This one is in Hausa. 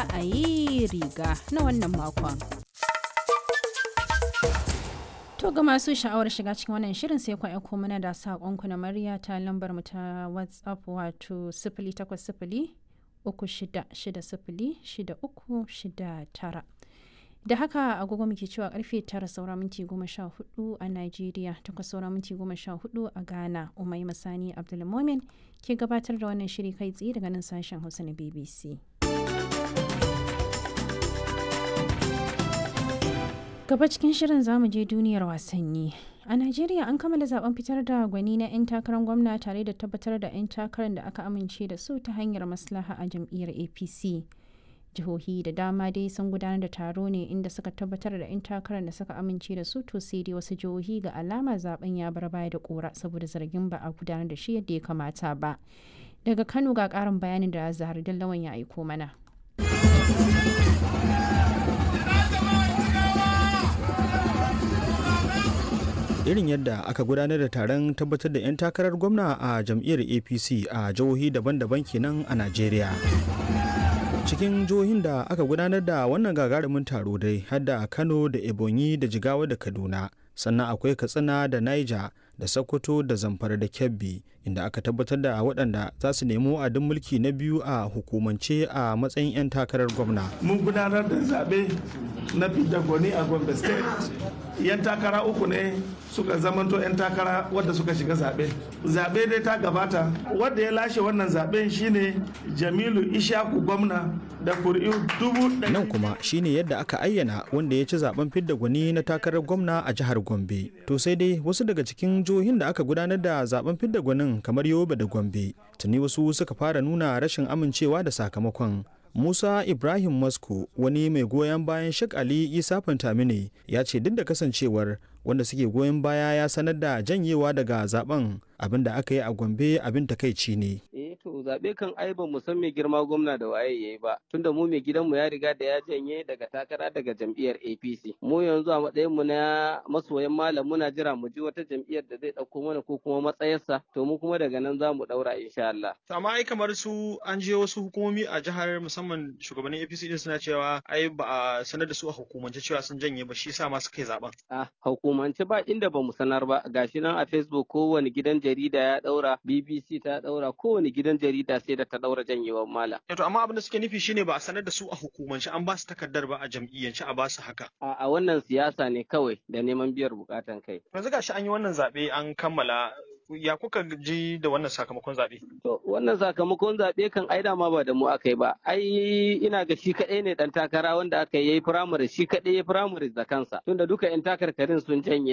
ra'ayi riga na wannan makon. To ga masu sha'awar shiga cikin wannan shirin sai ku aiko mana da saƙonku na murya ta lambar mu ta WhatsApp wato sifili takwas sifili uku shida shida sifili shida uku shida tara. Da haka agogo muke cewa karfe tara saura minti goma sha hudu a Najeriya takwas saura minti goma sha hudu a Ghana Umai Masani Abdulmomin ke gabatar da wannan shiri kai tsaye daga nan sashen Hausa na BBC. Gaba cikin shirin zamu je duniyar wasanni. A Najeriya an kammala zaben fitar da gwani na 'yan takarar gwamna tare da tabbatar da 'yan takarar da aka amince da su ta hanyar maslaha a jam'iyyar APC. Jihohi da dama dai sun gudanar da taro ne inda suka tabbatar da 'yan takarar da suka amince da su to sai dai wasu jihohi ga alama zaben ya bar baya da kora saboda zargin ba a gudanar da shi yadda ya kamata ba. Daga Kano ga karin bayanin da Zahar Dallawan ya aiko mana. irin yadda aka gudanar da taron tabbatar da 'yan takarar gwamna a jam'iyyar apc a jihohi daban-daban kenan a najeriya cikin jihohin da aka gudanar da wannan gagarumin taro dai har da kano da ebonyi da jigawa da kaduna sannan akwai katsina da niger da sokoto da zamfara da kebbi inda aka tabbatar da waɗanda za su nemi wa'adin mulki na biyu a hukumance a matsayin 'yan takarar gwamna mun gudanar da zaɓe na fidda gwani a gombe state yan takara uku ne suka zamanto 'yan takara wadda suka shiga zaɓe zaɓe dai ta gabata wadda ya lashe wannan zaɓen shine jamilu ishaku gwamna da kuri'u dubu nan kuma shine yadda aka ayyana wanda ya ci zaben fidda gwani na takarar gwamna a jihar gombe to sai dai wasu daga cikin jihohin da aka gudanar da zaben fidda gwanin kamar yobe da gombe tuni wasu suka fara nuna rashin amincewa da sakamakon Musa Ibrahim Masko wani mai goyon bayan Sheikh Ali Isa Fantamine ya ce duk da kasancewar wanda suke goyon baya ya sanar da janyewa daga zaben abin da aka yi a Gombe abin takaici ne. Eh to zabe kan ai ba mu san mai girma gwamna da waye yayi ba tunda mu mai gidanmu ya riga da ya janye daga takara daga jam'iyyar APC. Mu yanzu a matsayin mu na masoyan malam muna jira mu ji wata jam'iyyar da zai dauko mana ko kuma matsayarsa to mu kuma daga nan za mu daura insha Allah. Amma ai kamar su an je wasu hukumomi a jihar musamman shugabannin APC din suna cewa ai ba a sanar da su a hukumance cewa sun janye ba shi yasa ma suka yi zaben. Ah hukumance ba inda ba mu sanar ba gashi nan a Facebook kowane gidan jarida ya daura BBC ta daura kowane gidan jarida sai da ta daura janyewar mala. To amma abin da suke nufi shine ba a sanar da su a hukumance an ba su takardar ba a jam'iyyance a ba su haka. A wannan siyasa ne kawai da neman biyar bukatan kai. Yanzu gashi an yi wannan zaɓe an kammala ya kuka ji da wannan sakamakon zaɓe? To wannan sakamakon zaɓe kan ai dama ba da mu aka yi ba. Ai ina ga shi kaɗai ne ɗan takara wanda aka yi firamare shi kaɗai ya firamare da kansa. Tunda duka 'yan takarkarin sun janye